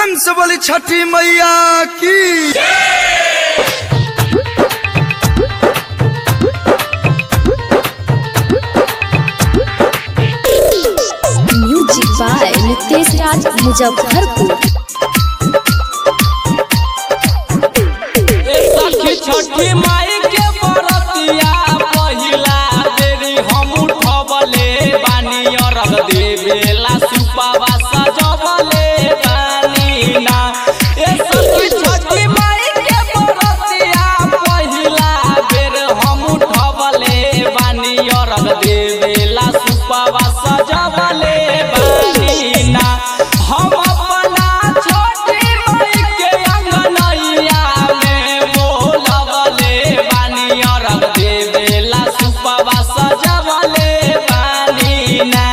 प्रेम से बोली छठी मैया की म्यूजिक बाय नितेश राज मुजफ्फरपुर सखी छठी माई के बरतिया पहिला बेरी हम उठबले बानी अरग देवेला सुपावा सजबले बानी ना ए सखी छठी माई के बरतिया पहिला बेर हम उठबले बानी अरग देवेला सुपावा सजबले बानी ना हम अपना छोटी माई के अंगनैया में बोलबले बानी अरग देवेला सुपवा सजबले बानी ना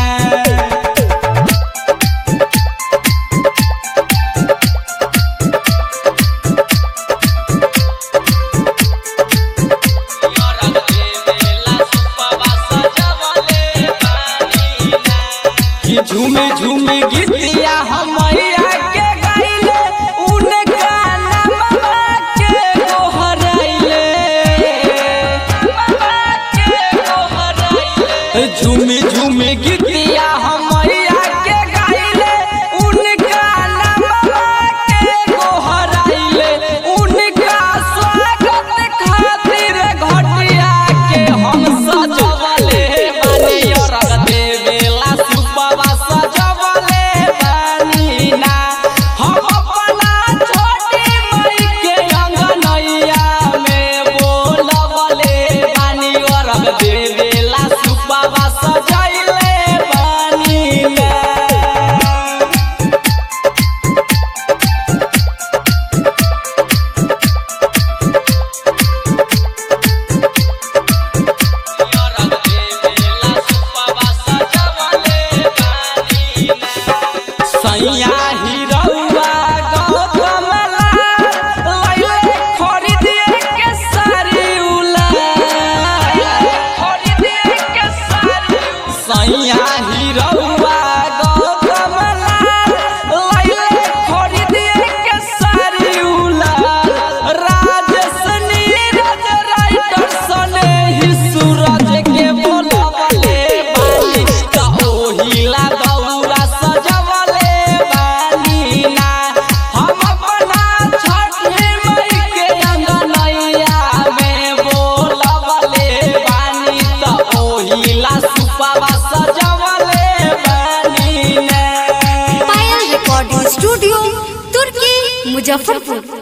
कि झूमे झूमे गीतिया हमैया के गाइले उनका नामवा के गोहराइले नामवा के गोहराइले झूमे झूमे गीतिया हमैया के गाइले उनका नामवा के गोहराइले उनका स्वागत खातिर घटिया के हम सजवले बानी अरग देवेला सुपवा सजवले बानी ना हम अपना छोटी मई के अंगनैया में बोलबले बानी अरग देवेला सुपवा सजैले बानी ना सैया हिरौआ गौतमला लैले खरीदिए के सारी उला खरीदिए के सारी सैया हिरौआ गौतमला लैले खरीदिए के सारी उला राजस नीरज राइटर सने ही सूरज के बोलबले बानी का ओहिला दौरा सजवले बानी ना हम अपना छठी मई के अंगनैया में बोलबले बानी त ओहिला सुपवा सजवले बानी ना पायल रिकॉर्डिंग स्टूडियो तुर्की मुजफ्फरपुर